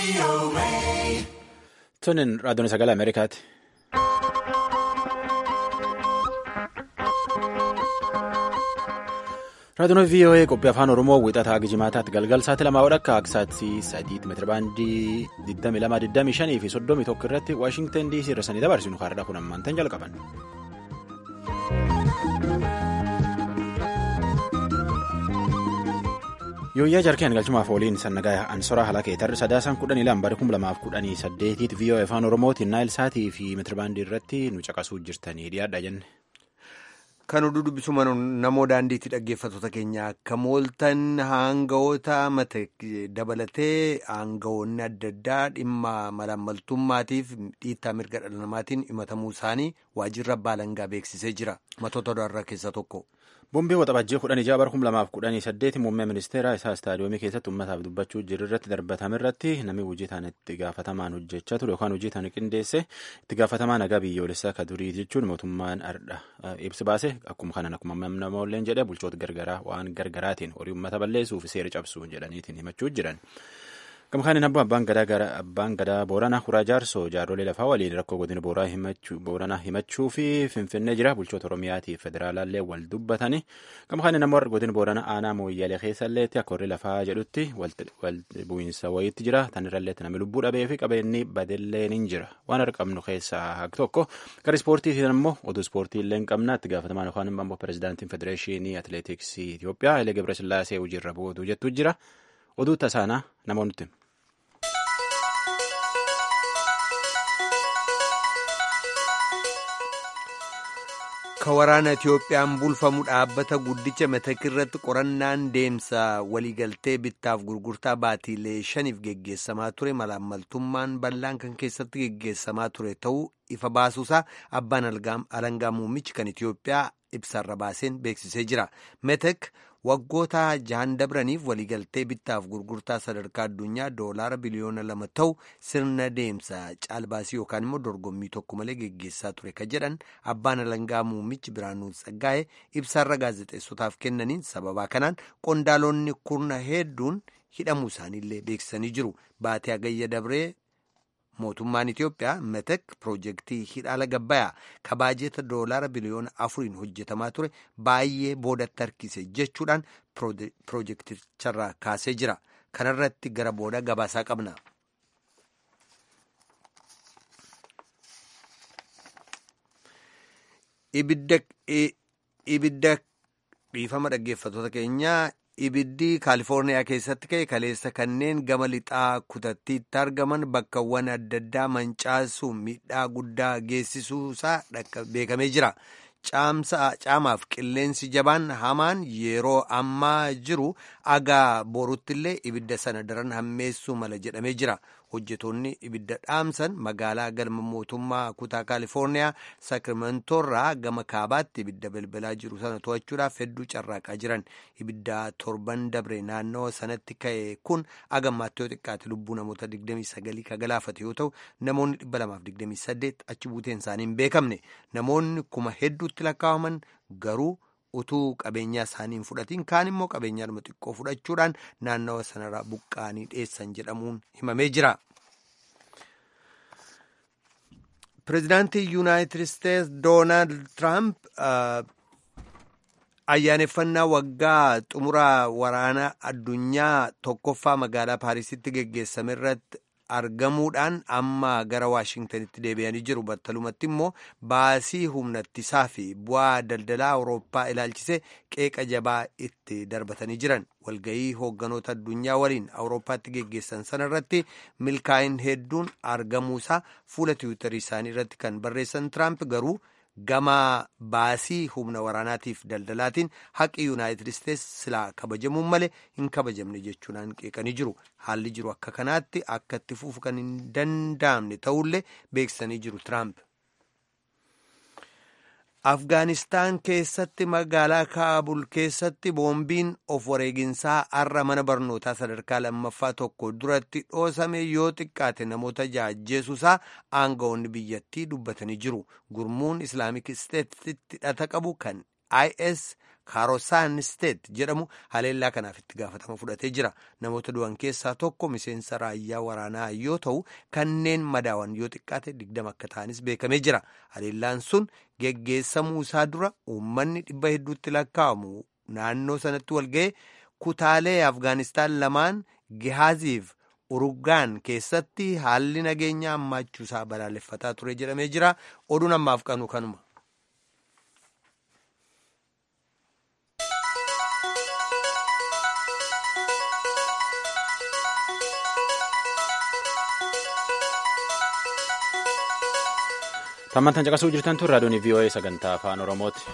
Tunin raadiyoon sagalee Ameerikaati. Raadiyoon VOA qophii afaan Oromoo wixataa Gijimaataatti galgal sa'aatii lamaa wadhakka aksaatti sadiitti meetirabaandii 2225 fi 31 irratti Waashingtan DC irra sanii dabarsinu kaardhaa kun ammaantan jalqaban. Yooyyaa jarkeen galchumaaf ooliin sannagaa ansoraa halakee tarri sadaasaan kudhanii lama bara kuma lamaaf kudhanii saddeetiitti VOA afaan Oromootiin naayil saatii fi meetirabaandii irratti nu caqasuu jirtanii dhiyaadha jenne. Kan oduu dubbisuma namoo daandiitti dhaggeeffattoota keenya akka mooltan haangawoota mata dabalatee haangawoonni adda addaa dhimma malaammaltummaatiif dhiittaa mirga dhala namaatiin himatamuu isaanii waajjirri abbaa alangaa beeksisee jira. Matoota odaarraa keessaa tokko. Boombii waxabajjii kudhan ijaa bara kuma lamaaf kudhanii saddeeti muummee ministeera isaa istaadiyoomii keessatti uummataaf dubbachuu jiru irratti darbatame irratti namni hojii ta'an itti gaafatamaan hojjechaa ture yookaan hojii ta'an qindeesse itti gaafatamaa nagaa biyyoolessaa akka durii jechuun mootummaan ardha ibsi baase akkuma kanan akkuma namoolleen jedhe bulchoota gargaraa waan gargaraatiin horii uummata balleessuu fi seera cabsuu jedhaniitiin himachuu jiran. Gamkaaniin abbo abbaan gadaa abbaan gadaa booranaa kuraa jaarsoo jaarrolee lafaa waliin rakkoo godina booranaa himachuu fi finfinnee jira bulchoota oromiyaatiif federaalaallee wal dubbatanii gamkaaniin ammoo godina booranaa aanaa mooyyalee keessalleetti akka horri lafaa jedhutti wal bu'iinsa wayiitti jira tanirralleetti namni lubbuu dhabee fi qabeenyi badelleen hin jira waan arqabnu keessaa haq tokko gara ispoortiitiin ammoo oduu ispoortiillee hin qabna itti gaafatamaan yookaan immoo pirezidaantiin federeeshinii atileetiksii Itoophiyaa Hayilee Gebresillaasee hojiirra bu'uutu jettu jira oduu tasaanaa namoonni Ka waraana Itiyoophiyaan bulfamu dhaabbata guddicha Metek irratti qorannaan deemsa waliigaltee bittaaf gurgurtaa baatiilee shaniif geggeessamaa ture malaammaltummaan bal'aan kan keessatti geggeessamaa ture ta'uu ifa baasuusaa abbaan alangaa muummichi kan Itiyoophiyaa ibsarra baaseen beeksisee jira. Metek waggoota jahan dabraniif waliigaltee bittaaf gurgurtaa sadarkaa addunyaa doolaara biliyoona lama ta'u sirna deemsa caalbaasii yookaan immoo dorgommii tokko malee geggeessaa ture ka jedhan abbaan alangaa muummichi Biraanuu Tsaggaa'ee ibsaarra gaazexeessotaaf kennaniin sababaa kanaan qondaalonni kurna hedduun hidhamuu isaaniillee beeksisanii jiru. Baatee Agayya Dabree mootummaan Itiyoophiyaa metek piroojeektii hidhaala gabbayaa ka baajeeta doolaara biliyoona afuriin hojjetamaa ture baay'ee boodatti harkise jechuudhaan piroojeekticharraa kaasee jira. Kanarratti gara booda gabaasaa qabna. Ibidda dhiifama dhaggeeffattoota keenyaa. Ibiddi kaalifoorniyaa keessatti ka'e kaleessa kanneen gama lixaa kutattiitti argaman bakkawwan adda addaa mancaasuun miidhaa guddaa geessisuusaa beekamee jira. Caamaaf qilleensi jabaan hamaan yeroo ammaa jiru agaa boruttillee ibidda sana daran hammeessuu mala jedhamee jira. Hojjetoonni ibidda dhaamsan magaalaa galma mootummaa kutaa kaalifoorniyaa saakiramentoorraa gama kaabaatti ibidda balbalaa jiru sana to'achuudhaaf hedduu carraaqaa jiran. Ibidda torban dabre naannoo sanatti ka'e kun agammaatti yoo xiqqaate lubbuu namoota 29 ka galaafate yoo ta'u namoonni 228 achi buuteen isaanii hin beekamne. Namoonni kuma hedduutti lakkaa'aman garuu. utuu qabeenyaa isaanii hin fudhatiin kaan immoo qabeenyaadhuma xiqqoo fudhachuudhaan naannawa sanarraa buqqaanii dheessan jedhamuun himamee jira. Pireezidaantii Yuunaayitid Isteetsi Doonaald Tiraamp ayyaaneffannaa waggaa xumuraa waraana addunyaa tokkoffaa magaalaa Paarisitti geggeessame irratti argamuudhaan amma gara waashingtanitti deebi'anii jiru battalumatti immoo baasii humnattisaa fi bu'aa daldalaa awurooppaa ilaalchisee qeeqa jabaa itti darbatanii jiran walgayii hoogganoota addunyaa waliin awurooppaatti geggeessan sana irratti milkaa'in hedduun argamuusaa fuula tiwiitarii isaanii irratti kan barreessan tiraamp garuu gama baasii humna waraanaatiif daldalaatiin haqi yuunaayitid isteetsi silaa kabajamuun malee hin kabajamne jechuudhaan qeeqanii jiru haalli jiru akka kanaatti akka itti fufu kan hin danda'amne ta'ullee beeksisanii jiru tiraamp. Afgaanistaan keessatti magaalaa Kaabul keessatti boombiin of wareeginsaa har'a mana barnootaa sadarkaa lammaffaa tokko duratti dhoosame yoo xiqqaate namoota jaajjeesuusaa aangawoonni biyyattii dubbatanii jiru. Gurmuun Islaamik Isteetsitti hidhata qabu kan is kaarosaan steet jedhamu haleellaa kanaaf itti gaafatama fudhatee jira namoota du'an keessaa tokko miseensa raayyaa waraanaa yoo ta'u kanneen madaawan yoo xiqqaate digdama akka ta'anis beekamee jira haleellaan sun geggeessamuu isaa dura uummanni dhibba hedduutti lakkaa'amu naannoo sanatti walga'e kutaalee afgaanistaan lamaan gihaaziif urugaan keessatti haalli nageenya hammaachuusaa balaaleffataa ture jedhamee jira oduun ammaaf qanu kanuma. Tammantan caqasuu jirtan tun raadiyoon VOA sagantaa afaan Oromooti.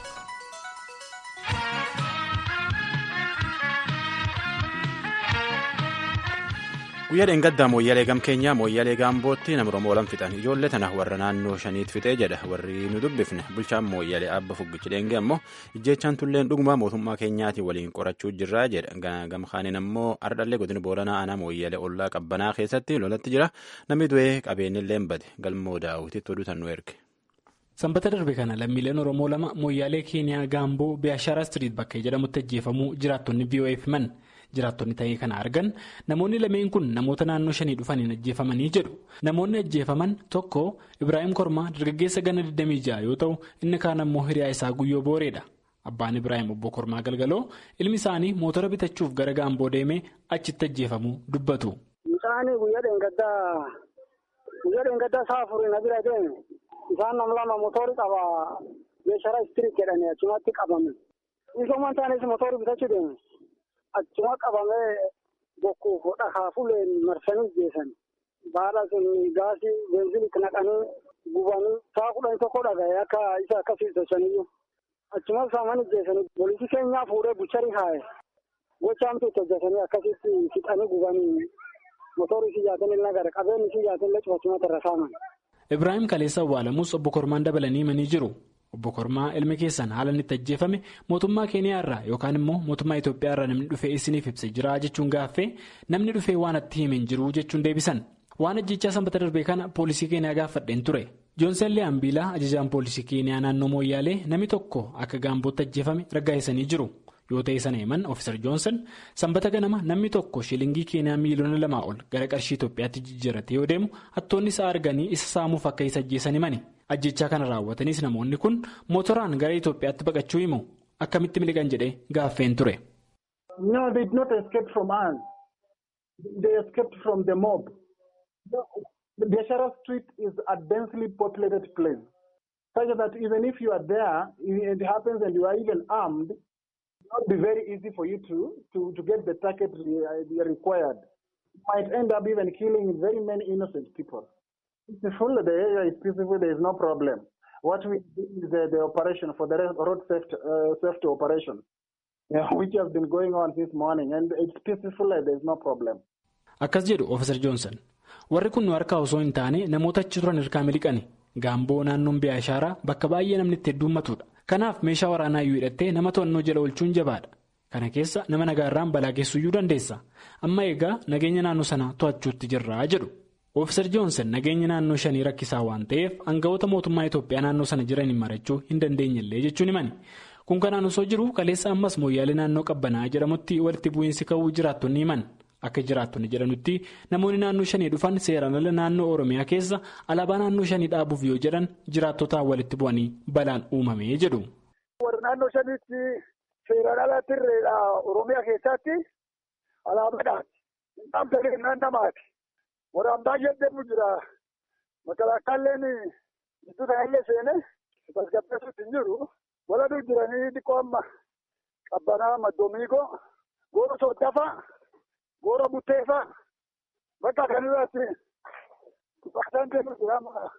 guyyaa dheengaddaa mooyyalee gam keenyaa mooyyalee gaambootti nama oromoo lam fixan ijoollee tana warra naannoo shaniit fixee jedha warri nu dubbifne bulchaan mooyyalee abba fuggichi dheengee ammoo ijjeechaan tulleen dhuguma mootummaa keenyaatiin waliin qorachuu jirraa jedha gamkaaniin ammoo ardhallee godina booranaa aanaa mooyyalee ollaa qabbanaa keessatti lolatti jira namni du'ee qabeenyillee bade galmoo daawwititti oduu tan nu erge. sanbata darbe kana lammiileen oromoo lama mooyyaalee keeniyaa gaamboo biyaashaara istiriit bakkee jedhamutti ajjeefamuu jiraattonni vo'eef himan. jiraattonni ta'ee kana argan namoonni lameen kun namoota naannoo shanii dhufaniin ajjeefamanii jedhu namoonni ajjeefaman tokko ibraahim kormaa dargaggeessa gana 26 yoo ta'u inni kaan ammoo hiriyaa isaa guyyoo booreedha abbaan ibraahim obbo kormaa galgaloo ilmi isaanii mootora bitachuuf gara gaamboo deemee achitti ajjeefamuu dubbatu. Mucaan guyyaa dheengaddaa isaa afurii na bira deeme isaan nam lama mootorri qaba meeshaalee istiriit jedhanii achumatti qabame isooman taanis mootorri bitachuu deeme. Achuma qabamee bokkuuf dhakaa fuuleen marsanii geessan baala sun gaasii beenziliitti naqanii gubanii saa kudhan tokko dhaga'e akka isa akkasii sochaniyyuu achuma saamanii geessanii poolisii keenyaa fuudhee bucharii kaa'e gochaamtu itti hojjetanii akkasitti fixanii gubanii motorri siyyaatiin nagara qabeenyi siyyaatiin illee cufachumatti irra saaman. Ibraahim Kaleessa Awwaalamuus obbo Kormaan dabalanii himanii jiru. Obbo Kormaa ilmi keessan haala inni itti ajjeefame mootummaa Keeniyaa irraa yookaan immoo mootummaa Itoophiyaa irraa namni dhufee isiniif ibsee jira jechuun gaaffee namni dhufee waan itti hime hin jiru jechuun deebisan. Waan ajjechaa sanbata darbee kana poolisii Keeniyaa gaafadheen ture. Joonsen Lee'ambiilaa ajajaan poolisii Keeniyaa naannoo Mooyyaalee namni tokko akka gaambootti ajjeefame raggaa'isanii jiru. Yoo ta'e sana himan Ofiisar Joonsen sanbata ganama namni tokko shilingii Keeniyaa miiliyoona lamaa ol gara qarshii Itoophiyaatti jijjiirate yoo deemu hattoonni isaa arganii isa saamuuf akka isa ajjeesan himani. ajjechaa kana raawwatanis namoonni kun motoraan gara Itoophiyaatti baqachuu himu akkamitti miliqan jedhee gaaffeen ture. No, they did not escape from us. They escaped from the mob. The Biashara street is a densely populated place. Such that even if you are there, it happens and you are even armed, it will not be very easy for you to, to, to get the target required. You might end up even killing very many innocent people. Peaceful, the area is peaceful, there is no problem. What we do is the, the operation for the road safety, uh, safety operation, yeah, which has been going on since morning, and it's peaceful, there is no problem. Akkas jedhu Ofiisar Joonsan. Warri kun nu harkaa osoo hin taane namoota achi turan hirkaa miliqani. Gaamboo naannoon Biyaashaaraa bakka baay'ee namni itti heddummatudha. Kanaaf meeshaa waraanaa iyyuu hidhattee nama to'annoo jala oolchuun jabaadha. Kana keessa nama nagaarraan balaa geessuyyuu dandeessa. Amma egaa nageenya naannoo sanaa to'achuutti jirra jedhu. Ofiisar Joonsan nageenya naannoo shanii rakkisaa waan ta'eef aangawoota mootummaa Itoophiyaa naannoo sana jiraniin marachuu hin dandeenyellee jechuun himani. Kun kanaan osoo jiru kaleessa ammas mooyyaalee naannoo qabbanaa jedhamutti walitti bu'iinsi ka'uu jiraattonni himan. Akka jiraattonni jedhanutti namoonni naannoo shanii dhufan seeraan ala naannoo Oromiyaa keessa alaabaa naannoo shanii dhaabuuf yoo jedhan jiraattotaan walitti bu'anii balaan uumamee jedhu. Warri naannoo shaniitti seeraan alaatti irreedha Oromiyaa keessatti alaabaadhaati. Dhaabbilee naannamaati. Waraan baay'ee deemu jira. Makalaakaalleen gidduu kanallee seenee tasgabbeessuutti hin jiru. Waladuu jiranii xiqqoo amma qabbanaa maddomiigoo goora sooddaafaa goora butteefaa bakka kanarratti baasaan deemu jira.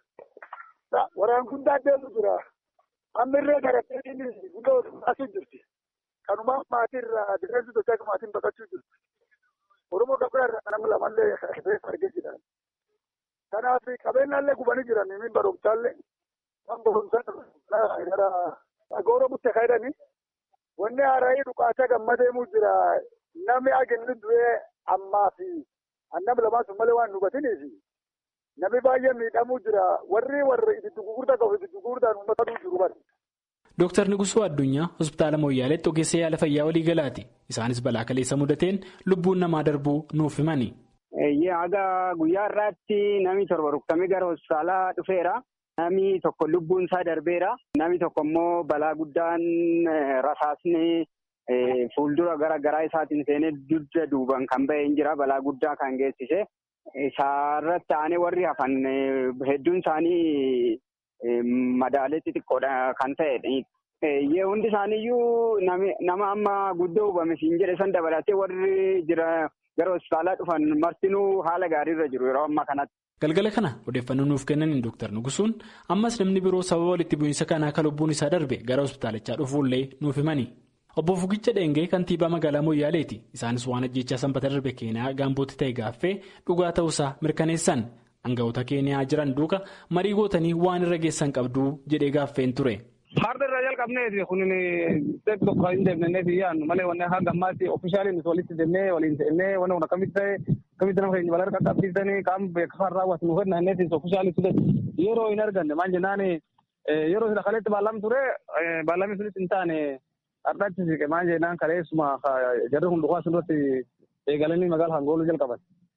Waraan guddaa deemu jira. Amma irree garattee guddaa baasuu jirti. Kanumaan maatii irraa difeensi sochii maatiin baqachuu jirti. Oromoo gabaa irraa nama lamallee argee jira. Kanaaf qabeenyaallee gubanii jiran min barumsaallee waan barumsaan gara goora butte kaydanii wanni haara'ii dhukaasa gammadeemuu jira. Namni agenni du'ee ammaa fi annam lamaan sun malee waan hubatiniif namni baay'ee miidhamuu jira. Warri warri itti gurgurtaa qabu itti gurgurtaan uummata jiru bari. Dooktar Nigusuu Addunyaa hospitaala Mooyyaaleetti ogeessa yaala fayyaa waliigalaati. Isaanis balaa kaleessa mudateen lubbuun namaa darbuu nuuf himani. Haga guyyaa irraatti namni torba rukutamee gara hospitaalaa dhufeera. Namni tokko lubbuun isaa darbeera. Namni tokko immoo balaa guddaan rasaasni fuuldura gara garaa isaatiin seenee dugda duuban kan bahee hin jira. Balaa guddaa kan geessise. Isaarratti aanee warri hafan hedduun isaanii madaalee xixiqqoodha kan ta'edha. Hundi isaaniiyyuu nama amma guddoo hubame siin jedhe san dabalatee warri jira gara hospitaalaa dhufan martinuu haala gaariirra jiru yeroo ammaa kanatti. Galgala kana odeeffannoo nuuf kennaniin Dooktar Nugusuun ammas namni biroo sababa walitti bu'iinsa kanaa akka lubbuun isaa darbe gara hospitaalichaa dhufuullee nuuf himani. Obbo Fugicha Dheengee kantiibaa magaalaa Mooyyaaleeti. Isaanis waan ajjechaa sanbata darbe Keeniyaa gaambootti ta'e gaaffee dhugaa ta'uusaa mirkaneessan. Aangawoota Keeniyaa jiran duuka marii gootanii waan irra geessan qabdu jedhee gaaffeen ture. Farda irraa jalqabneeti kun tokko tokko hin deemneeti yaadnu malee wanne hanga ammaatti ofishaaliin walitti deemnee waliin ta'ennee wanne kun akkamitti ta'e akkamitti nama keenya balaa qaqqabsiisanii qaama beeksifaan raawwatu nuuf kenna innis ofishaalitti yeroo hin arganne maal jennaan yeroo sila kaleetti baalam ture baalamni sunis hin taane har'aatti siqe maal jennaan kaleessuma jarri kun dhugaa sunirratti eegalanii magaala hangooluu jalqaban.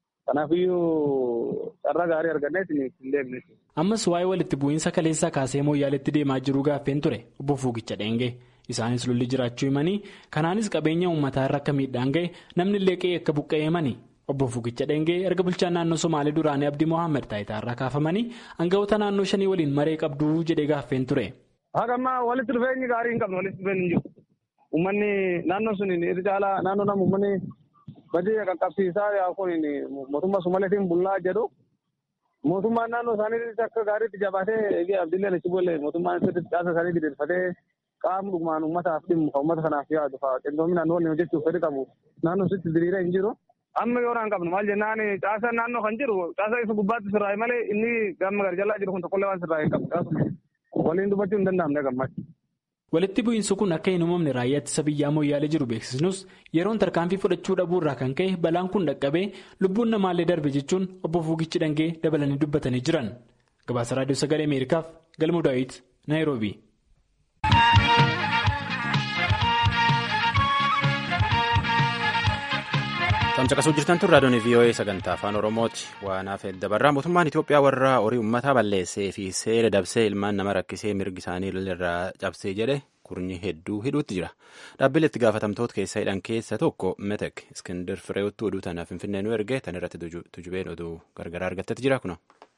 Kanaafiyyuu carraa gaarii arganneetiin hin deemne. Ammas waa'ee walitti bu'iinsa kaleessaa kaasee mooyyaaletti deemaa jiru gaaffeen ture obbo Fuugicha Dheengee. Isaanis lolli jiraachuu himanii kanaanis qabeenya uummataa irra akka miidhaan ga'e namni illee qe'ee akka buqqa'e himanii. Obbo Fuugicha Dheengee erga bulchaan naannoo Somaalee duraanii Abdii Mohaammed taayitaa irraa kaafamanii aangawoota naannoo shanii waliin maree qabduu jedhee gaaffeen ture. Haga ammaa walitti dhufeenyi gaarii hin qabne walitti dhufeenyi hin jiru. Uummanni naannoo sun irra caalaa naannoo nama uummanni badii qaqqabsiisaa yaa kun mootummaa Somaaleetiin bullaa jedhu mootummaan naannoo isaanii akka gaariitti jabaatee eegee abdiillee achi boolle mootummaan sirriitti caasa isaanii gideeffatee qaama dhugumaan uummataaf dhimmu kan uummata kanaaf yaadu fa'a qindoominaan waliin hojjechuuf fedhi qabu naannoo sitti diriiree hin jiru. Amma yoo naan qabnu maal jennaan caasa naannoo kan jiru caasa isa gubbaatti sirraa'e malee inni gamma gara jalaa jiru kun tokkollee waan sirraa'e qabu. Waliin dubbachuu hin danda'amne gammachuu. Walitti bu'iinsi kun akka hin uumamne raayyaa ittisa biyyaa mooyyaalee jiru beeksisnus yeroon tarkaanfii fudhachuu dhabuu irraa kan ka'e balaan kun dhaqqabee lubbuun namaallee darbe jechuun obbo Fuugichi Dhangee dabalanii dubbatanii jiran. Gabaasa Raadiyoo Sagalee Ameerikaaf Galmuu Daawit Naayiroobii. Tamsaqasuu jirtan tun raadiyoon VOA sagantaa afaan Oromooti. Waan hafe dabarraa mootummaan Itoophiyaa warra horii uummataa balleessee fi seera dabsee ilmaan nama rakkisee mirgi isaanii irraa cabsee jedhe kurnyi hedduu hidhuutti jira. Dhaabbilee itti gaafatamtoota keessa hidhan keessa tokko Metek Iskindir Fireewwattuu oduu tanaaf Finfinnee nu erge tan irratti tujubeen oduu gargaraa argattetti jira kuna.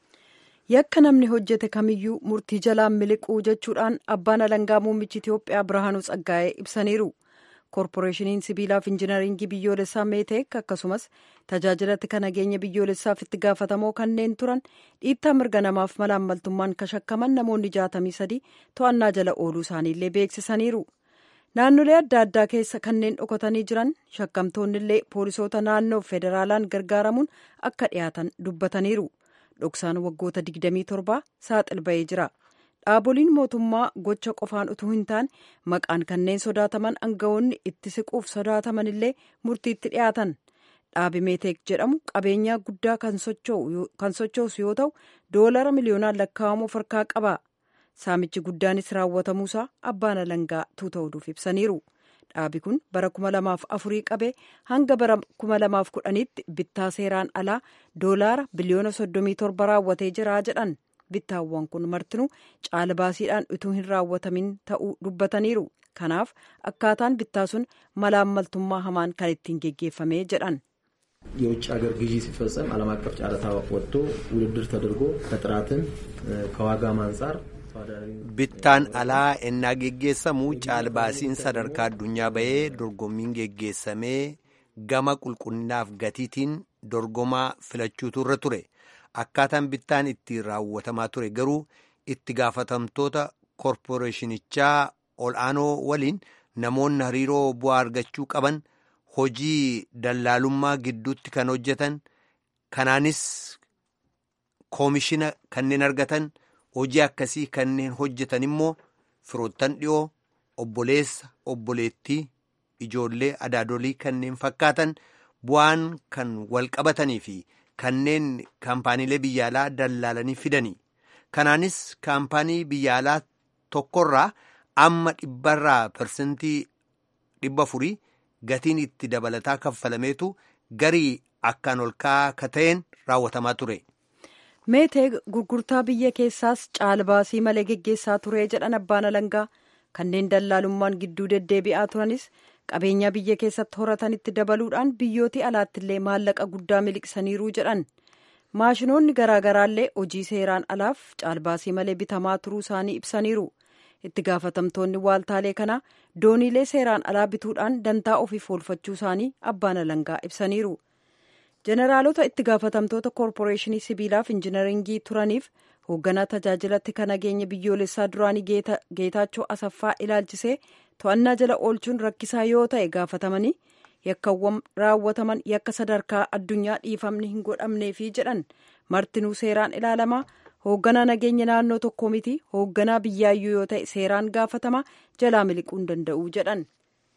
Yakka namni hojjete kamiyyuu murtii jalaan miliquu jechuudhaan abbaan alangaa muummichi Itoophiyaa Birhaanuu Tsaggaa'ee ibsaniiru. koorporeeshiniin sibiilaaf injinaringii biyyoolessaa meeteek akkasumas tajaajilatti kan nageenya biyyoolessaaf itti gaafatamoo kanneen turan dhiittaa mirga namaaf malaammaltummaan kashakkaman namoonni jaatamii sadii to'annaa jala ooluu isaaniillee beeksisaniiru naannolee adda addaa keessa kanneen dhokatanii jiran shakkamtoonnillee poolisoota naannoo federaalaan gargaaramuun akka dhiyaatan dubbataniiru dhoksaan waggoota 27 saaxil ba'ee jira. dhaaboliin mootummaa gocha qofaan utuu hin taane maqaan kanneen sodaataman aangawoonni itti siquuf sodaataman illee murtiitti dhiyaatan dhaabi meeteek jedhamu qabeenyaa guddaa kan sochoosu yoo ta'u doolara miliyoonaan lakkaa'amu harkaa qaba saamichi guddaanis raawwatamuusaa abbaan alangaa tuuta'uudhuuf ibsaniiru dhaabi kun bara 2004 qabee hanga bara 2010tti bittaa seeraan alaa doolaara biliyoona 37 raawwatee jira jedhan. bittaawwan kun martinuu caala baasiidhaan utuu hin raawwatamin ta'uu dubbataniiru kanaaf akkaataan bittaa sun malaammaltummaa hamaan kan ittiin geggeeffame jedhan. የውጭ ሀገር ግዢ ሲፈጸም ዓለም አቀፍ ጨረታ ወጥቶ ውድድር ተደርጎ ከጥራትም ከዋጋም አንጻር bittaan alaa ennaa geggeessamu caalbaasiin sadarkaa addunyaa bahee dorgommiin geggeessamee gama qulqullinaaf gatiitiin dorgomaa filachuutu irra ture. akkaataan bittaan itti raawwatamaa ture garuu itti gaafatamtoota koorporeeshinichaa ol'aanoo waliin namoonni hariiroo bu'aa argachuu qaban hojii dallaalummaa gidduutti kan hojjetan kanaanis koomishina kanneen argatan hojii akkasii kanneen hojjetan immoo firoottan dhiyoo obboleessa obboleettii ijoollee adaadolii kanneen fakkaatan bu'aan kan wal qabatanii fi. kanneen kaampaaniilee biyya alaa dallaalanii fidanii kanaanis kaampaanii biyya alaa tokkorraa amma dhibbarraa parsentii dhibba afurii gatiin itti dabalataa kaffalameetu garii akkaan ol ka'aa ka ta'een raawwatamaa ture. meetee gurgurtaa biyya keessaas caalbaasii malee geggeessaa ture jedhan abbaan alangaa kanneen dallaalummaan gidduu deddeebi'aa turanis qabeenya biyya keessatti horatanitti dabaluudhaan biyyooti alaattillee maallaqa guddaa miliqsaniiruu jedhan maashinoonni garaagaraallee hojii seeraan alaaf caalbaasii malee bitamaa turuu isaanii ibsaniiru itti gaafatamtoonni waaltaalee kanaa dooniilee seeraan alaa bituudhaan dantaa ofiif oolfachuu isaanii abbaan alangaa ibsaniiru. jeneraalota itti gaafatamtoota koorporeeshinii sibiilaaf injinaringii turaniif hoogganaa tajaajilatti kan nageenya biyyoolessaa duraanii geetaachoo asaffaa ilaalchisee to'annaa jala oolchuun rakkisaa yoo ta'e gaafatamanii yakkawwan raawwataman yakka sadarkaa addunyaa dhiifamni hin godhamneefi jedhan martinuu seeraan ilaalamaa hoogganaa nageenya naannoo tokko miti hoogganaa biyyaayyuu yoo ta'e seeraan gaafatama jalaa miliquu hin danda'u jedhan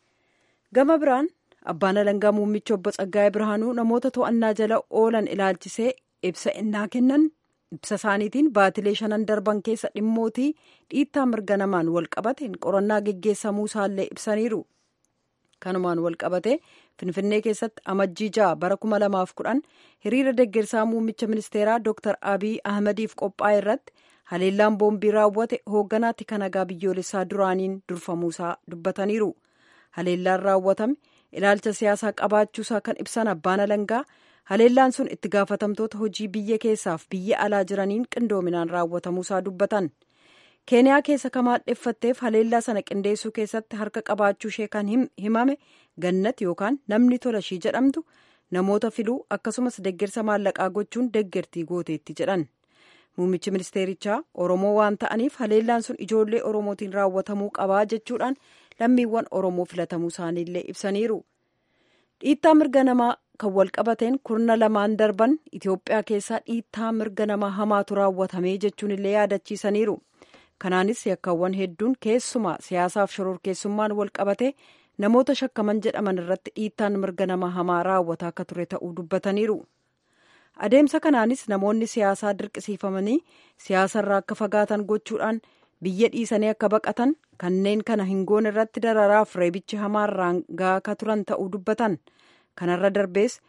gama biraan abbaan alangaa muummichi obbo Tsaggaayee Birhaanuu namoota to'annaa jala oolan ilaalchisee ibsa innaa kennan ibsa isaaniitiin baatilee shanan darban keessa dhimmootii dhiittaa mirga namaan wal qabateen qorannaa geggeessamuu isaallee ibsaniiru. kanumaan wal qabate finfinnee keessatti amajjii ja'a bara kuma lamaaf kudhan hiriira deggersaa muummicha ministeeraa dr abiy ahmadiif qophaa'e irratti haleellaan boombii raawwate hoogganaatti kanagaa biyyoolessaa duraaniin durfamuusaa dubbataniiru haleellaan raawwatame ilaalcha siyaasaa qabaachuusaa kan ibsan abbaan alangaa haleellaan sun itti gaafatamtoota hojii biyya keessaaf biyya alaa jiraniin qindoominaan raawwatamuusaa dubbatan keeniyaa keessa kamaadheffatteef haleellaa sana qindeessuu keessatti harka qabaachuu ishee kan himame gannat yookaan namni tola ishii jedhamtu namoota filuu akkasumas deggersa maallaqaa gochuun deggertii gooteetti jedhan muummichi ministeerichaa oromoo waan ta'aniif haleellaan sun ijoollee oromootiin raawwatamuu qabaa jechuudhaan lammiiwwan oromoo filatamuu isaaniillee ibsaniiru dhiittaa mirga namaa kan wal qabateen kurna lamaan darban itiyoophiyaa keessaa dhiittaa mirga namaa hamaatu raawwatamee jechuun illee yaadachiisaniiru kanaanis yakkaawwan hedduun keessumaa siyaasaaf shororkeessummaan wal qabate namoota shakkaman jedhaman irratti dhiittaan mirga namaa hamaa raawwataa akka ture ta'uu dubbataniiru adeemsa kanaanis namoonni siyaasaa dirqisiifamanii siyaasarraa akka fagaatan gochuudhaan biyya dhiisanii akka baqatan kanneen kana hin goone irratti dararaaf reebichi hamaarraan gaaka turan ta'uu dubbatan kanarra darbees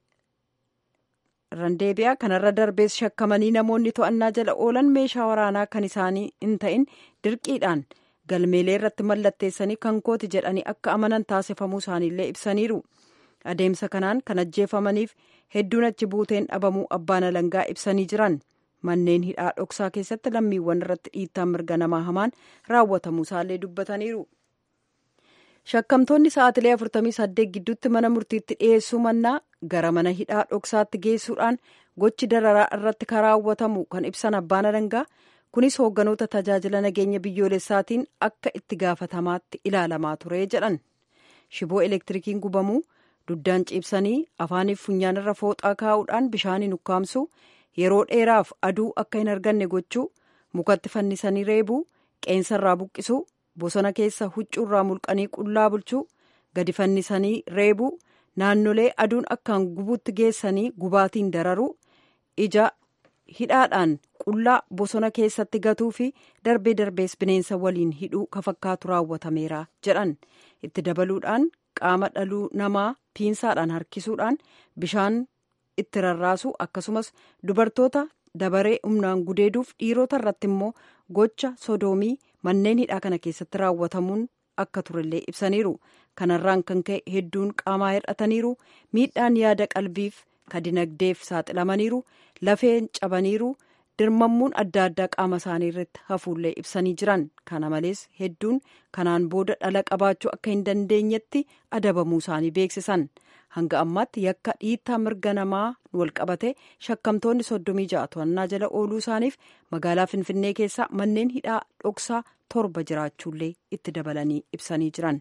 randeebi'a kanarra darbees shakkamanii namoonni to'annaa jala oolan meeshaa waraanaa kan isaanii hin ta'in dirqiidhaan galmeelee irratti mallatteessanii kan kooti jedhanii akka amanan taasifamuu isaaniillee ibsaniiru adeemsa kanaan kan ajjeefamaniif hedduun achi buuteen dhabamuu abbaan alangaa ibsanii jiran manneen hidhaa dhoksaa keessatti lammiiwwan irratti dhiittaa mirga namaa hamaan raawwatamuu isaallee dubbataniiru. shakkamtoonni sa'aatilee 48 gidduutti mana murtiitti dhiyeessuu mannaa gara mana hidhaa dhoksaatti geessuudhaan gochi dararaa irratti kan raawwatamu kan ibsan abbaan alangaa kunis hoogganoota tajaajila nageenya biyyoolessaatiin akka itti gaafatamaatti ilaalamaa ture jedhan shiboo elektirikiin gubamuu duddaan ciibsanii afaaniif funyaanirra fooxaa kaa'uudhaan bishaaniin ukkaamsuu yeroo dheeraaf aduu akka hin arganne gochuu mukatti fannisanii reebuu qeensarraa buqqisuu bosona keessa huccuurraa mulqanii qullaa bulchuu gadi fannisanii reebuu naannolee aduun akkaan gubuutti geessanii gubaatiin dararuu ija hidhaadhaan qullaa bosona keessatti gatuu fi darbee darbees bineensa waliin hidhuu ka fakkaatu raawwatameera jedhan itti dabaluudhaan qaama dhaluu namaa piinsaadhaan harkisuudhaan bishaan itti rarraasu akkasumas dubartoota dabaree humnaan gudeeduuf dhiirota irratti immoo gocha sodoomii manneen hidhaa kana keessatti raawwatamuun akka turellee ibsaniiru kanarraan kan ka'e hedduun qaamaa hir'ataniiru miidhaan yaada qalbiif ka dinagdeef saaxilamaniiru lafeen cabaniiru dirmammuun adda addaa qaama isaanii irratti hafuullee ibsanii jiran kana malees hedduun kanaan booda dhala qabaachuu akka hin dandeenyetti adabamuu isaanii beeksisan hanga ammaatti yakka dhiittaa mirga namaa wal qabate shakkamtoonni soddomii ja'a to'annaa jala ooluu isaaniif magaalaa finfinnee keessa manneen hidhaa dhoksaa torba jiraachuullee itti dabalanii ibsanii jiran.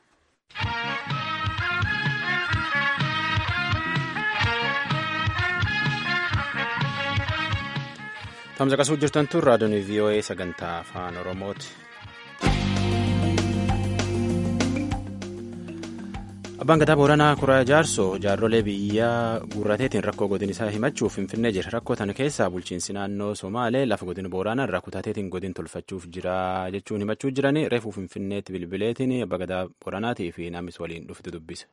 Tamsa qasuu jirtan tun raadiyoon VOA sagantaa afaan Oromooti. Abbaan gadaa Booranaa Kuraa Jaarsoo jaarrolee biyyaa guurrateetiin rakkoo godin isaa himachuuf finfinnee jira. Rakkoo tana keessaa bulchiinsi naannoo Somaalee lafa godin Booranaa irraa kutateetiin godin tolfachuuf jira jechuun himachuu jiranii reefuu finfinneetti bilbileetiin abbaa gadaa Booranaatii fi namis waliin dhufte dubbise.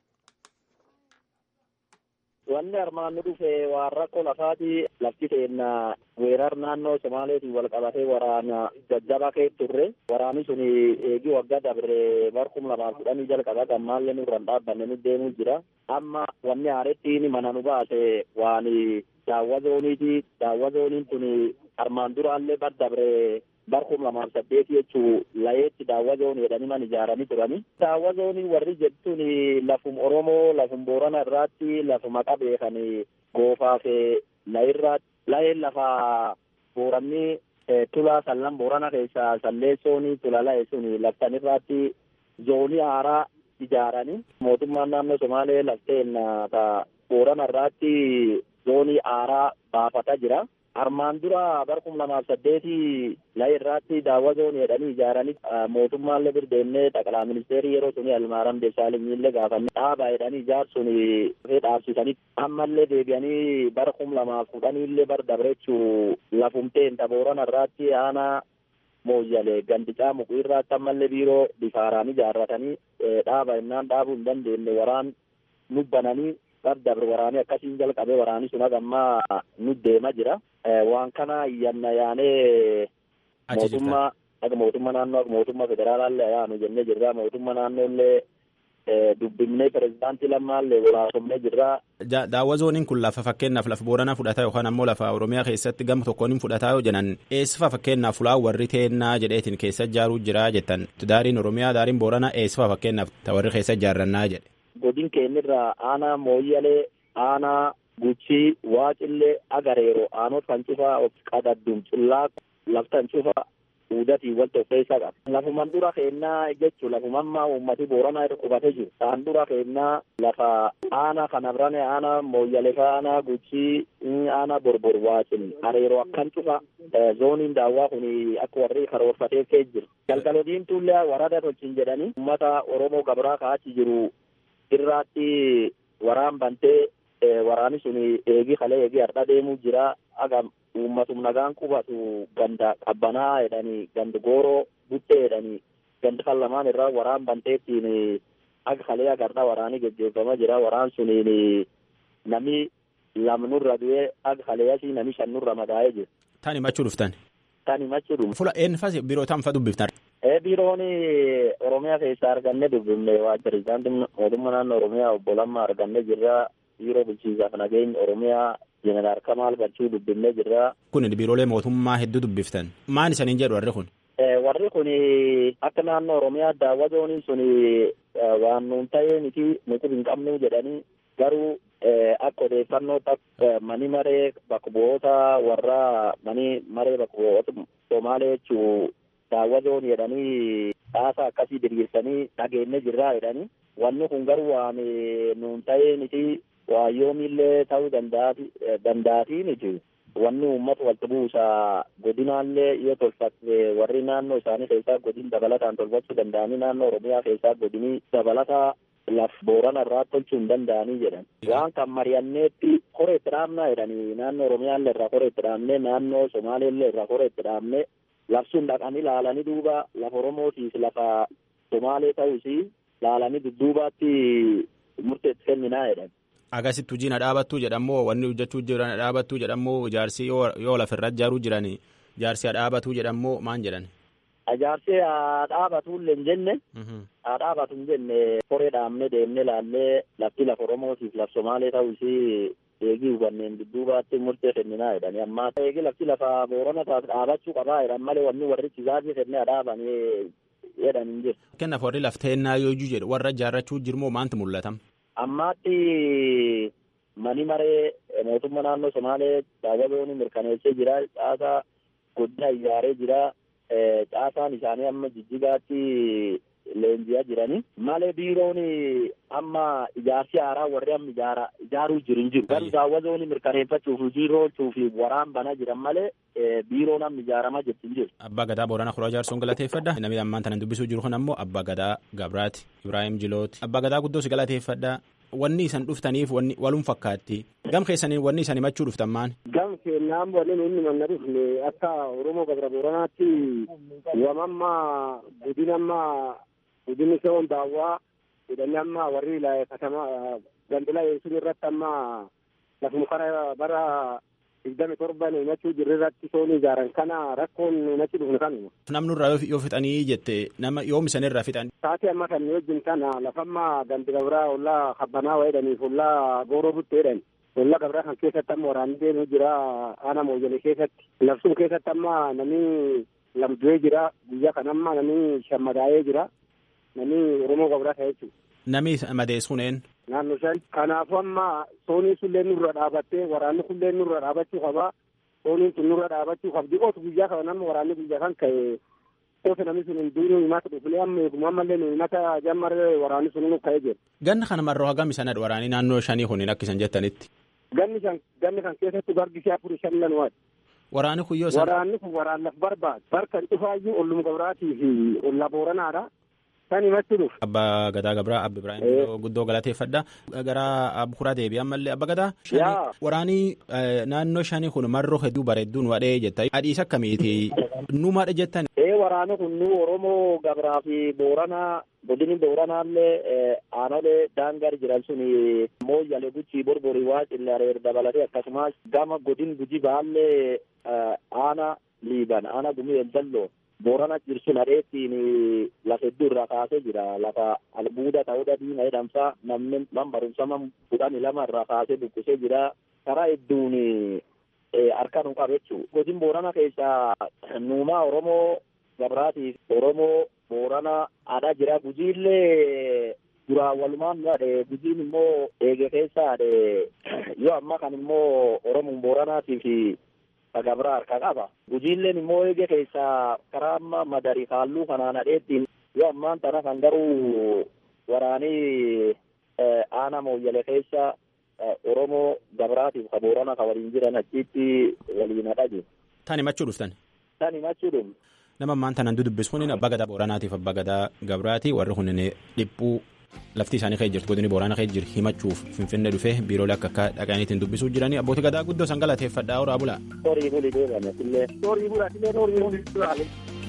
Wanni armaan nu dhufe waan rakkoo lafaati lafti keenya weerar naannoo Somaaleetiin wal qabatee waraana jajjabaa keessa turre. Waraanni sun eegii waggaa dabre barkum lamaaf kudhanii jalqaba gammaallee nurra hin dhaabbanne nu deemuu jira. Amma wanni haarettiin mana nu baase waan daawwa zooniiti. Daawwa zooniin kun armaan duraallee bar dabre barkum lamaaf saddeeti jechuu layeetti daawwa zoonii jedhanii man ijaaranii turani. Daawwa zoonii warri jettuun lafum Oromoo lafum Boorana irraatti lafuma qabeekan goofaaf layirraatti layeen lafa booranni tulaa sallan Boorana keessaa salleessoon tula laye sun laftan irraatti zoonii haaraa ijaaranii mootummaan naannoo Somaalee lafteen Boorana irraatti zoonii haaraa baafata jira. armaan dura barkum lamaaf saddeeti laye irraatti daawwa zoonii jedhanii ijaaranii mootummaallee birdeennee xaqalaa ministeerii yeroo suni almaaram deessaalenyiillee gaafanne dhaabaa jedhanii ijaarsuun dhufee dhaabsisanii ammallee deebi'anii barkum lamaaf kudhaniillee bar dabrechuu lafumteen Boorana irraatti aanaa mooyyalee gandicaa muku irraatti ammallee biiroo bifaaraan ijaarratanii dhaaba innaan dhaabuu hin dandeenye waraan nubbananii dabre waraanii akkasiin jalqabee waraanii sun hagammaa nu deema jira. Waan kana yanna yaanee mootummaa akka mootummaa naannoo akka mootummaa federaalaallee yaanu jennee jirra. Mootummaa naannoollee dubbifnee pirezidaantii lammaallee waraasofnee jirra. Daawwa zooniin kun lafa fakkeenyaaf lafa booranaa fudhataa yookaan ammoo lafa Oromiyaa keessatti gama tokkoon hin fudhataa yoo jedhan eessifa fakkeenyaaf fulaa warri teennaa jedheetiin keessa ijaaruu jira jettan daariin Oromiyaa daariin booranaa eessifa fakkeenyaaf warri keessa ijaarrannaa jedhe. godin keenyarraa aanaa mooyyalee aanaa guchii waaqillee agareero aanot kan cufaa of qadaddum cullaa laftan cufa uudatii wal tokkeessaa qaba. Lafuman dura keennaa jechuun lafumammaa uummati booranaa irra qubatee jiru. Isaan dura keennaa lafa aanaa kana birane aanaa mooyyalee aanaa guchii aanaa borbor waaqil areeroo akkan cufa zooniin daawwaa kun akka warri karoorfateef kee jiru. Galgalo diimtuullee warada tolchin jedhanii uummata Oromoo gabraa ka'achi jiru irraatti waraan bantee waraani sun eegi kalee eegi har'a deemuu jira aga uummatum nagaan qubatu ganda qabbanaa jedhanii ganda gooroo buttee jedhanii ganda kan lamaan irraa waraan banteettiin aga kalee aga har'a waraanii geggeeffamaa jira waraan suniin nami lamnurra du'ee aga kalee asii nami shannurra madaa'ee jira. Tan himachuu dhuftan. Tan himachuu dhuftan. Fula eenyufas biroo tan fa dubbiftan. biiroon oromiyaa keessaa arganne dubbifne waa pirezidaantiin mootummaa naannoo oromiyaa obbo Lammaa arganne jirra biiroo bulchiinsaaf nageenya oromiyaa jeneraal Kamaal Galchuu dubbifne jirra. Kun biiroolee mootummaa hedduu dubbiftan maal isaniin jedhu warri kun. Warri kun akka naannoo oromiyaa daawwa zooniin sun waan nuun ta'ee miti nuti hin qabnu jedhanii garuu akka odeeffannoo mani maree bakka bu'oota warra mani maree bakka bu'oota Somaalee jechuu daawwa zoonii jedhanii dhaasaa akkasii diriirsanii dhageenne jirraa jedhanii wanni kun garuu waan nuun ta'ee miti waayyoomillee ta'uu danda'atii miti wanni uummata walitti buusaa godinaallee yoo tolfatte warri naannoo isaanii keessaa godin dabalataan tolfachuu danda'anii naannoo oromiyaa keessaa godinii dabalataa laf boorana irraa tolchuu hin danda'anii jedhan waan kan mari'anneetti koree itti dhaabnaa jedhanii naannoo oromiyaallee irraa koree itti dhaabnee naannoo somaaleellee irraa koree itti dhaabnee labsuun dhaqanii laalanii duuba lafa oromootiif lafa somaalee ta'uus laalanii dudduubaatti murteetti kenninaa jedhan. Agasitti hojiin dhaabattuu jedhamoo wanni hojjechuu jiran dhaabattuu jedhamoo ijaarsi yoo lafirra ijaaruu jiran ijaarsi dhaabatuu jedhamoo maan jedhan. Ijaarsi dhaabatullee hin jenne dhaabatu hin jenne koree dhaabnee deemnee laallee lafti lafa oromootiif laf somaalee ta'uus eegii hubanneen dudduubaatti murtee kenninaa jedhani amma eegii lafti lafa boorana taas dhaabachuu qabaa jedhan malee wanni warri chisaafii kennee dhaabanii jedhan hin jiru. Kennaaf warri lafteennaa yoo jedhu warra ijaarrachuu jirmoo maanti mul'atam? Ammaatti mani maree mootummaa naannoo Somaalee daawwatoonni mirkaneessee jira. Caasaa godina ijaaree jira. Caasaan isaanii amma jijjigaatti leenji'aa jirani malee biiroon amma ijaarsi haaraa warri amma ijaara ijaaruu jiru hin jiru garuu daawwazoon mirkaneeffachuuf hojii oolchuuf waraan banaa jiran malee biiroon amma ijaaramaa jirti hin jiru. Abbaa Gadaa Booranaa Kuraa Jaarsoon galateeffadha. Namni ammaan tanan dubbisuu jiru kun ammoo Abbaa Gadaa Gabraati Ibraahim Jilooti. Abbaa Gadaa guddoo si galateeffadha. Wanni isan dhuftaniif wanni walum fakkaatti. Gam keessanii wanni isan himachuu dhuftan maan? Gam keenyaan wanni nuyi manna dhufne akka Oromoo Gabra Booranaatti wamamma budinamma budinni se'oon daawwaa jedhanii amma warri katama gandila sun irratti amma lafuma kara bara digdami torban himachuu jirri irratti soon ijaaran kana rakkoon himachi dhufne kanuma. Namni irraa yoo fixanii jette nama yoom isan irraa fixan? Taatee amma kan wajjin kana lafamma gandi gabraa ollaa kabbanaa wayidhaniif ollaa gooroo buttee jedhan. Ollaa gabraa kan keessatti amma waraanni deemuu jira aana mooyyanii keessatti. Labsuun keessatti amma namni lamdu'ee jira guyyaa kan amma namni shammadaa'ee jira. Namni Oromoo gabraa ta'e jechuudha. Nami madeessuun een? Naannoo shan. Kanaafuu amma sooniin sullee nurra dhaabattee waraanni kullee nurra dhaabachuu qabaa. Sooniin sun nurra dhaabachuu qabdi. Otu guyyaa kana nama waraanni guyyaa kan ka'e otu namni sun hin duunuu himata dhufnee amma eeguma ammallee nu himata jammarree waraanni sun nu ka'ee jira. Ganna kana marroo hagam isanadha waraanii naannoo shanii kuniin akka isan jettanitti. Ganni shan ganni kan keessatti gargi isaa afurii shan lan waati. Waraanni kun yoo san. Waraanni kun waraan laf barbaadu. Barkan dhufaayyuu ollum gabraatii fi olla booranaadha. Kan himachuu dhufu. Abbaa Gadaa Gabraa Abbi Ibraahim guddoo galateeffadha. Gara Abbukuraa deebi'an ammallee Abba Gadaa. Waraanii naannoo shanii kun marroo hedduu bareedduun wadhee jetta. Adiis akkamiiti? Numaadha jettan. Ee waraana kun nu Oromoo Gabraa fi Booranaa godini Booranaallee aanolee daangar jiran sun mooyyale guchii borborii waa cillareer dabalatee akkasumas gama godin guji baallee aana liiban aana gumii eldalloo boorana jirsun hadheettiin lafa hedduu irraa kaasee jira lafa albuuda ta'uudha diima jedhamsa namni man barumsama kudhani lama irraa kaasee buqqisee jira karaa hedduun harka nu qabe jechuu godin boorana keessaa nuumaa oromoo gabraatiif oromoo boorana adha jira gujiillee duraan walumaan dhaadhe gujiin immoo eege keessaa yoo amma kan immoo oromoon booranaatiif gabraa harka qaba. Gujiilleen immoo eege keessaa karaa amma madarii kaalluu kanaan hadheettiin yoo ammaan tana kan garuu waraanii aana mooyyale keessa Oromoo gabraatiif ka boorana ka waliin jiran achitti waliin hadha jiru. Tan himachuu dhuftan? Tan himachuu dhufne. Nama ammaan tanan dudubbis kun abbaa gadaa booranaatiif abbaa gadaa gabraati warri kun dhiphuu lafti isaanii kee jirtu godini boorana kee jiru himachuuf finfinnee dhufee biiroolee akka akka dhaqaniitiin dubbisuu jiranii abbootii gadaa guddoo san galateeffadhaa horaa bulaa. Horii buli deebame sillee. Horii bulaa sillee horii buli deebame.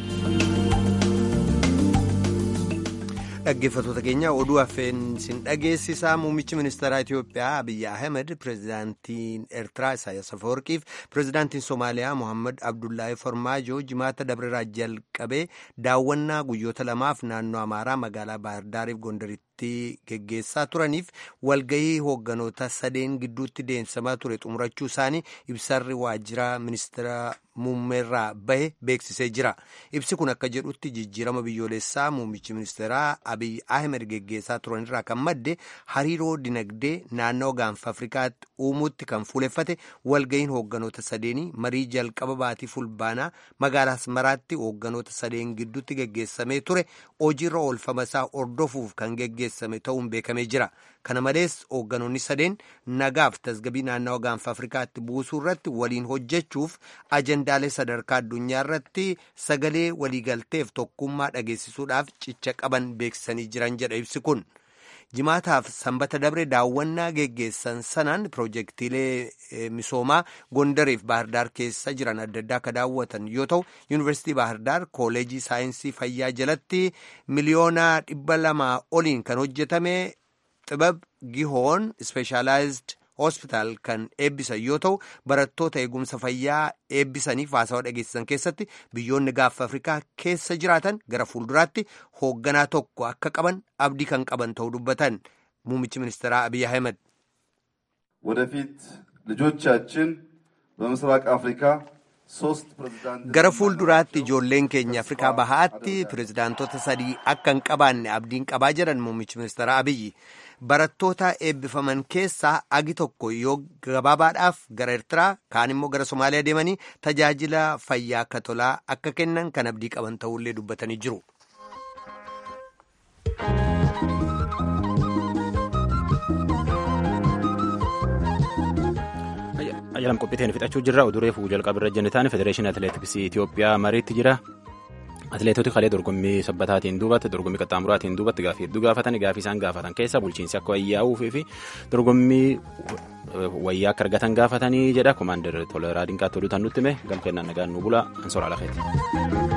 Dhaggeeffattoota keenya oduu hafeen sin dhageessisaa muummichi ministeeraa Itoophiyaa Abiyyi Ahmed pirezidaantiin Eertiraa Isaayyaas Afawarqiif pirezidaantiin Somaaliyaa Mohaammed Abdullaahi Farmaajoo jimaata dabreeraa jalqabee daawwannaa guyyoota lamaaf naannoo Amaaraa magaalaa Baahirdaariif Gondaritti geggeessaa turaniif walgahii hoogganoota sadeen gidduutti deemsamaa ture xumurachuu isaanii ibsarri waajjira ministeera muummeerraa bahe beeksisee jira. Ibsi kun akka jedhutti jijjiirama biyyoolessaa muummichi ministeeraa Abiy Ahmed geggeessaa turanirraa kan madde hariiroo dinagdee naannoo gaanfa Afrikaatti uumuutti kan fuuleffate walgahiin hoogganoota sadeenii marii jalqaba baatii fulbaanaa magaalaa Asmaraatti hoogganoota sadeen gidduutti geggeessamee ture hojiirra oolfama isaa hordofuuf kan geggeessame ta'uun beekamee jira. Kana malees hoogganoonni sadeen nagaaf tasgabii naannawaa gaanfa Afrikaatti buusuu irratti waliin hojjechuuf ajendaalee sadarkaa addunyaa irratti sagalee waliigalteef tokkummaa dhageessisuudhaaf cicha qaban beeksisanii jiran jedha ibsi kun. Jimaataaf sanbata dabre daawwannaa geggeessan sanaan piroojeektiilee misoomaa Gondariif Baahirdaar keessa jiran adda addaa akka daawwatan yoo ta'u yuunivarsiitii Baahirdaar kooleejii saayinsii fayyaa jalatti miliyoona dhibba lamaa oliin kan hojjetame xibab gihoon ispeeshaalaayizd hospitaal kan eebbisan yoo ta'u barattoota eegumsa fayyaa eebbisaniif haasawaa dhageessisan keessatti biyyoonni gaanfa afrikaa keessa jiraatan gara fuulduraatti hoogganaa tokko akka qaban abdii kan qaban ta'uu dubbatan muummichi ministeeraa abiy ahmed ወደፊት ልጆቻችን በምስራቅ አፍሪካ gara fuulduraatti ijoolleen keenya afrikaa bahaatti pirezidaantota sadii akka hin qabaanne abdiin qabaa jedhan muummichi ministeera abiyyi barattoota eebbifaman keessaa agi tokko yoo gabaabaadhaaf gara eertiraa kaan immoo gara somaaliyaa deemanii tajaajila fayyaa akka tolaa akka kennan kan abdii qaban ta'ullee dubbatanii jiru. Ayyalam qophiiteen fixachuu jirra. Oduu reefuu jalqabirra jennitaan Federeeshinii Atileetiksii Itoophiyaa mariitti jira. Atileetoti kalee dorgommii sabbataatiin duubatti dorgommii qaxxaamuraatiin duubatti gaaffii hedduu gaafatan gaaffii isaan gaafatan keessa bulchiinsi akka wayyaa'uufii fi dorgommii wayyaa akka argatan gaafatanii jedha. Komaander Toleraa Dinqaatti oduutan nutti hime gamkennaan nagaan nu bula. Ansoraa Lafeeti.